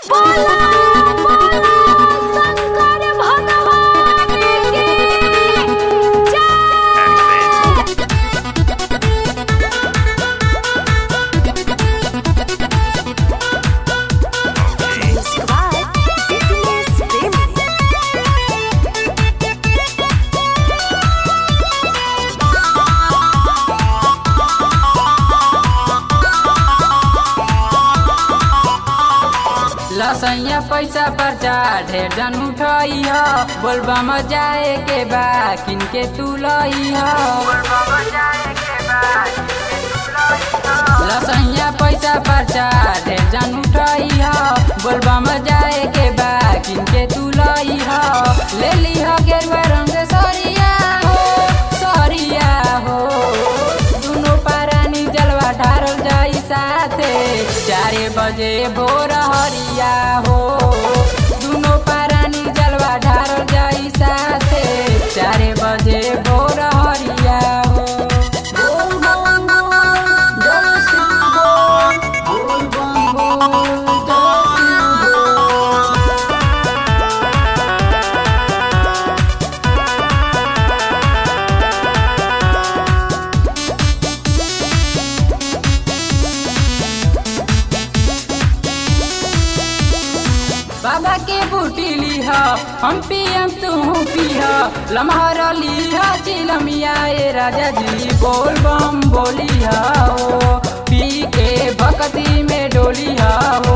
लसैया पैसा पर्चा ढेर जन उठई ह बोलबा म जाए के बा किनके तू लई ह लसैया पैसा पर्चा ढेर जन उठई ह बोलबा म जाए के बा किनके तू लई ह ले ली ह गेरुआ रंग सरिया हो सरिया हो दुनो पारानी जलवा ढारल जाई साथे चारे बजे भोर हरिया हो दुनो पारानी जलवा ढारल जाई साथे चारे बजे भोर हरिया हो बोल बम बोल, जय श्री बोल, बोल बम बोल, जय श्री बोल। बाबा के बूटी लीह हम पियम तू पीह लम्हर लीह चिलमिया ए राजा जी बोल बम बोली हो पी के भक्ति में डोली हो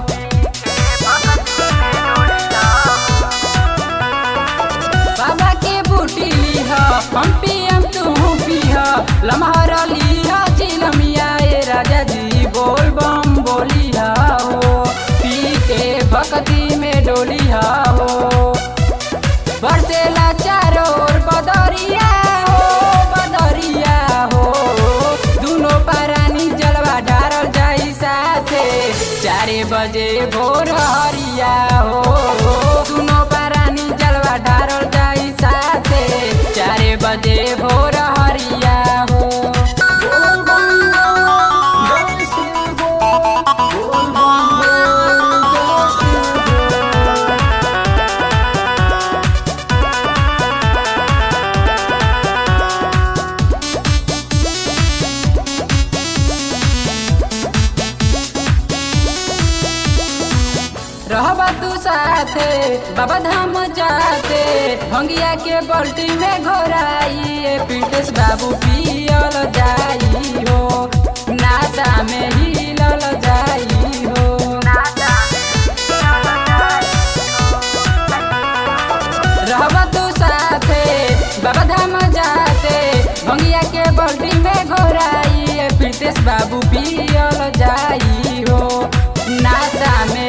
बाबा के बूटी लीह हम पियम तू पीह लम्हर लीह चिलमिया ए राजा जी बोल बम बोली हो पी के भक्ति में डोली हो बरसेला चारों ओर बदरिया हो बदरिया हो दुनो पारानी जलवा डारल जाई साथे चारे बजे भोर हरिया हो दुनो पारानी जलवा डारल जाई साथे चारे बजे भोर हरिया हो बोल बम बोल, जय श्री बोल, बोल बम बोल, जय श्री बोल। रहबा तू साथे बाबा धाम जाते भंगिया के बल्टी में घोराई पीटेश बाबू पियल जाई हो नासा में हिलल जाई हो रहबा तू साथे बाबा धाम जाते भंगिया के बल्टी में घोराई पीटेश बाबू पियल जाई हो नासा में